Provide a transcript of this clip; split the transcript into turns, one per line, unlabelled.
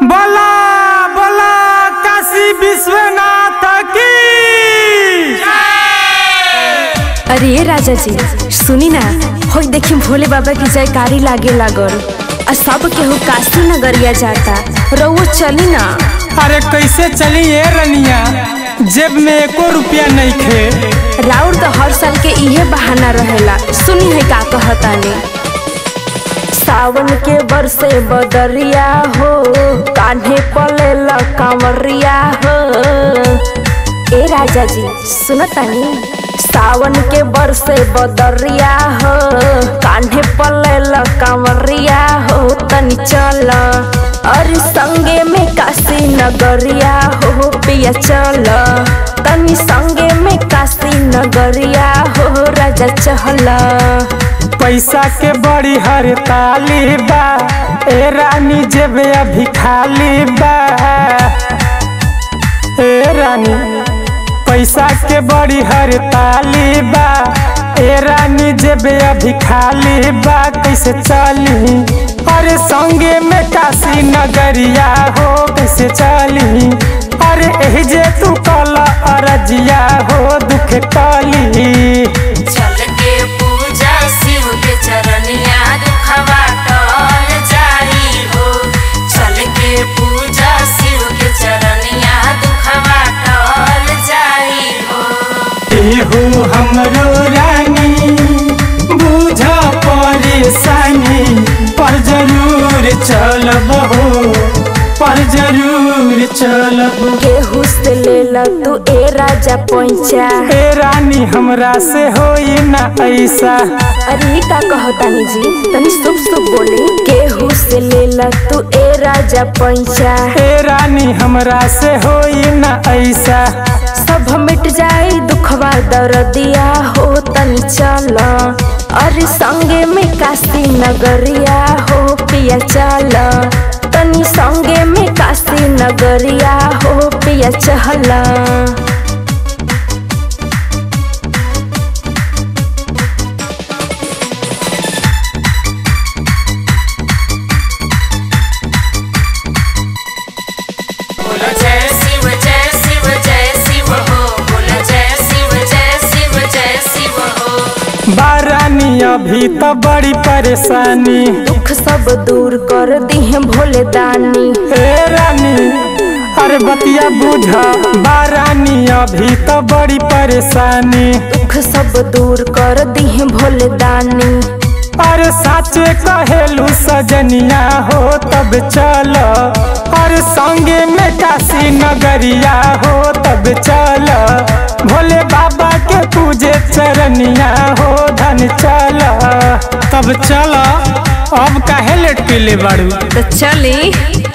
बोला बोला काशी विश्वनाथ की
अरे ये राजा जी सुनी ना हो देखी भोले बाबा की जयकारी लागे लागल आ सब केहू काशी नगरिया जाता रउओ चली ना
अरे कैसे चली ये रनिया जेब में एको रुपया नहीं खे
राउर तो हर साल के इहे बहाना रहेला सुनी है का कहतानी सावन के बरसे बदरिया हो कान्हे पले कांवरिया हो ए राजा जी सुनतानी सावन के बरसे बदरिया हो कान्हे पले कांवरिया हो तनी चल अरे संगे में काशी नगरिया हो पिया चल तनी संगे में काशी नगरिया हो राजा चहल
पैसा के बड़ी हड़ताली बा ए रानी जेब अभी खाली बा ए रानी पैसा के बड़ी हड़ताली बा ए रानी जेब अभी खाली बा कैसे चली अरे संगे में काशी नगरिया हो कैसे चली अरे एही जे तू कल अरजिया हो दुख टली
चल के पूजा शिव के चरनिया दुखवा टल जाई हो चल के पूजा शिव के चरनिया दुखवा टल जाई हो
एहो हमरो रानी बुझ परेशानी पर जरूर चलब हो पर जरूर चलब
केहू से ले ल तू ए राजा पैंचा
ए रानी हमरा से होई ना ऐसा
अरे ई का कहतानी जी तनी शुभ शुभ बोली केहू से ले ल तू ए राजा पैंचा
ए रानी हमरा से होई ना ऐसा
सब मिट जाई दुखवा दर्दिया हो तनी चल अरे संगे में काशी नगरिया हो पिया चल तनी संगे में काशी नगरिया हो पिया चहल
बोल जय शिव जय शिव जय शिव हो बोल जय शिव जय शिव जय शिव हो
बारानी अभी तो बड़ी परेशानी
दुख सब दूर कर दिहे भोले दानी
ए रानी अरे बतिया बुझ बारानी अभी तो बड़ी परेशानी
दुख सब दूर कर दिहे भोले दानी
अरे साचे कहेलू सजनिया हो तब चल अरे संगे में काशी नगरिया हो तब चल भोले बाबा के पूजे चरनिया हो धन चल तब चल अब काहे लेट पीले बाड़ू
तो चली